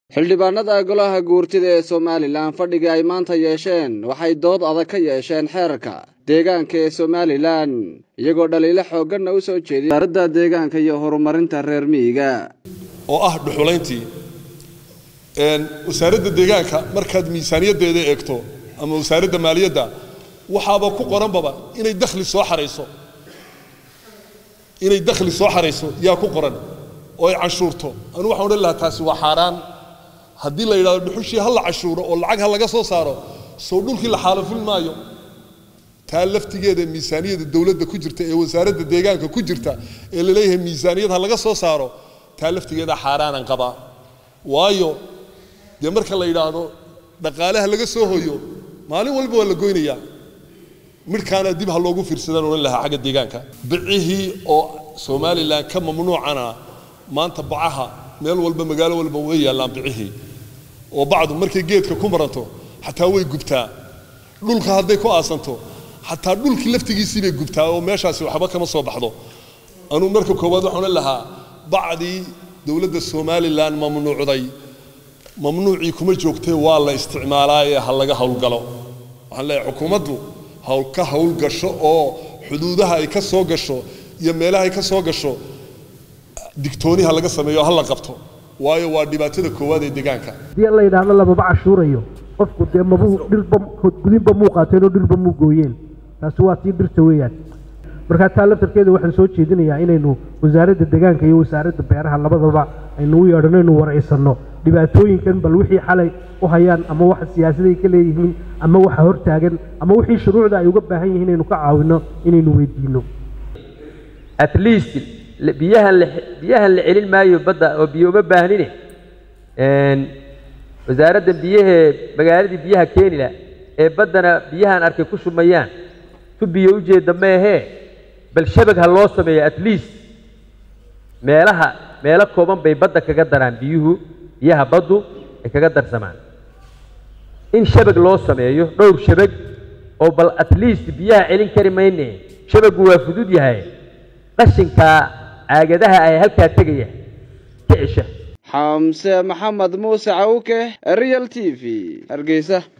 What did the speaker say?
xildhibaanada golaha guurtida ee somalilan fadhiga ay maanta yeesheen waxay dood adag ka yeesheen xeerka deegaanka ee somalilan iyagoo dhaliilo xoogganna u soo jeediya wasaaradda deegaanka iyo horumarinta reer miyiga oo ah dhuxulayntii wasaaradda deegaanka markaad miisaaniyaddeeda eegto ama wasaaradda maaliyadda waxaaba ku qoranbaba inay dakhli soo xarayso inay dakhli soo xarayso yaa ku qoran oo ay cashuurto anu waxaan odhan lahaa taasi waa xaaraan haddii la yidhahdo dhuxushii ha la cashuuro oo lacag ha laga soo saaro sow dhulkii la xaalafin maayo taa laftigeeda miisaaniyadda dowladda ku jirta ee wasaaradda deegaanka ku jirta ee la leeyahay miisaaniyad ha laga soo saaro taa laftigeeda xaaraanan qabaa waayo dee marka la yidhaahdo dhaqaalaha laga soo hoyo maalin walba waa la goynayaa midhkaana dib ha loogu fiirsadaan odhan lahaa xagga deegaanka bicihii oo somalilan ka mamnuucana maanta bacaha meel walba magaalo walba way yaallaan bicihii oo bacdu markay geedka ku maranto xataa way gubtaa dhulka hadday ku aasanto xataa dhulkii laftigiisii bay gubtaa oo meeshaasi waxba kama soo baxdo anuu marka koowaad waxaan odhan lahaa bacdii dowladda somalilan mamnuucday mamnuucii kuma joogtee waa la isticmaalaa ee ha laga howlgalo waxaan leeyahay xukuumaddu hawl ka howlgasho oo xuduudaha ay ka soo gasho iyo meelaha ay ka soo gasho digtooniha laga sameeyo ha la qabto waayo waa dhibaatada koowaad ee deegaanka haddii la yidhaahdo lamaba cashuurayo qofku dee mabuu dhirba gudinba muu qaateen oo dhirba muu gooyeen taasi waa tii dhirta weeyaan markaa taa laftarkeeda waxaan soo jeedinayaa inaynu wasaaradda deegaanka iyo wasaaradda beeraha labadaba aynu u yeedhano aynu waraysanno dhibaatooyinkan bal wixii xalay u hayaan ama waxa siyaasaday ka leeyihiin ama waxa hortaagan ama wixii shuruucda ay uga baahan yihiin inaynu ka caawino inaynu weydiino at least biyahan la biyahan la celin maayo badda oo biyo uma baahnine wasaaradda biyahee magaaladii biyaha keenila ee baddana biyahan arkay ku shumayaan tu biyo ujeedda meehee bal shabag ha loo sameeyo at least meelaha meelo kooban bay badda kaga daraan biyuhu biyaha baddu ay kaga darsamaan in shabag loo sameeyo dhowr shabag oo bal at least biyaha celin kari mayne shabagu waa fudud yahay qashinkaa caagadaha ay halkaa tegaya ka cesha xamse maxamed muuse cawke real t v hargeysa